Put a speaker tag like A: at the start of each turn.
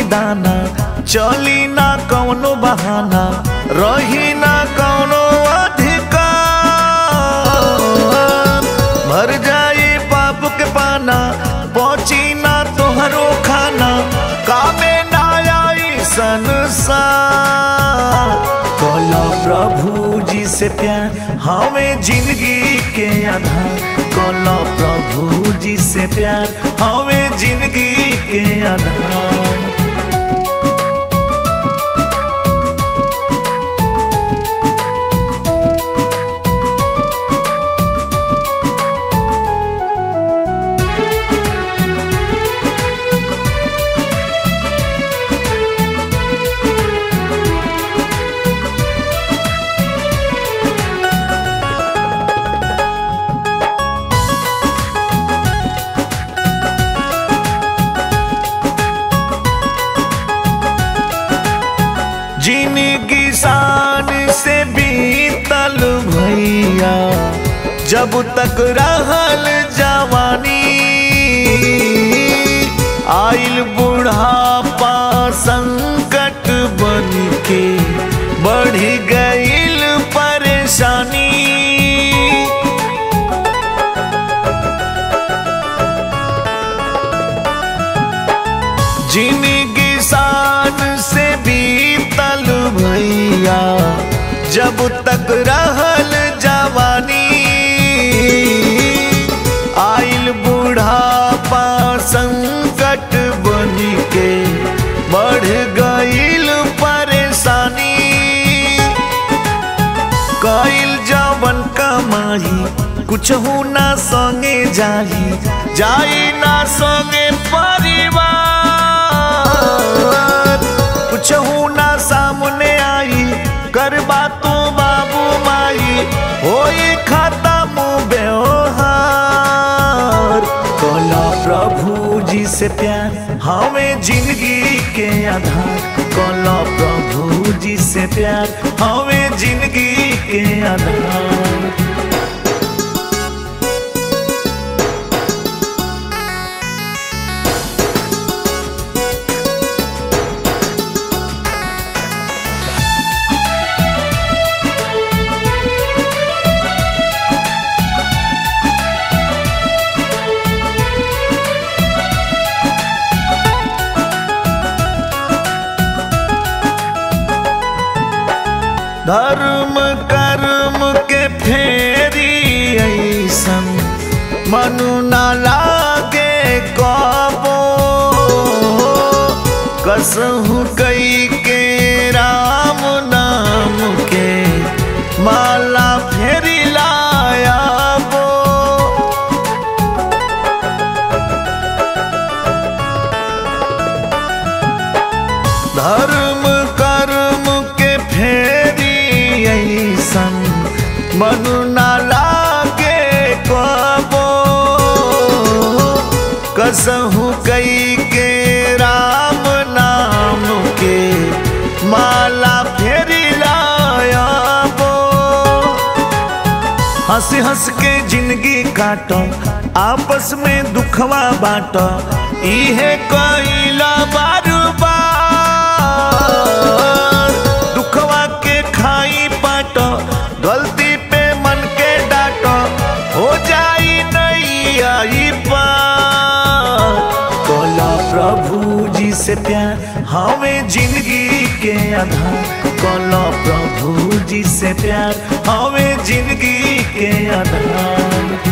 A: दाना चली ना कौनो बहाना रही ना कौनो अधिकार भर जाई पाप के पाना पहुंची ना तोहरो खाना कामे ना आई संसार बोलो प्रभु जी से प्यार हमें जिंदगी के आधार बोलो प्रभु जी से प्यार हमें जिंदगी के आधार जिनगी शान से बीतल भैया जब तक रहल जवानी आइल बुढ़ापा संकट बन के बढ़ गईल परेशानी जिनगी शान से बीतल भैया जब तक रहल जवानी आइल बुढ़ापा संकट बन के बढ़ गईल परेशानी कईल जवन कमाई कुछ ना संगे जाई जाई ना संगे परिवार कुछ ना सामने आई करबा तू बाबू माई होई खत्म व्यवहार कोला प्रभु जी से प्यार हमें जिंदगी के आधार कोला प्रभु जी से प्यार हमें जिंदगी के आधार धर्म कर्म के फेरी ऐसन मनु ना लागे कबो कसहु कई के राम नाम के माला फेरी लाया बो धर्म कर्म के फेरी ऐसन मनु ना लागे कबो कसहु कई के राम नाम के माला फेरी लाया बो हंस हंस के जिंदगी काटो आपस में दुखवा बाटो इहे कइला बार बार दुखवा के खाई पाटो गलती पे मन के डाटो हो जाई नहीं आई पार कोला प्रभु जी से प्यार हमें जिंदगी के आधार कोला प्रभु जी से प्यार हमें जिंदगी के आधार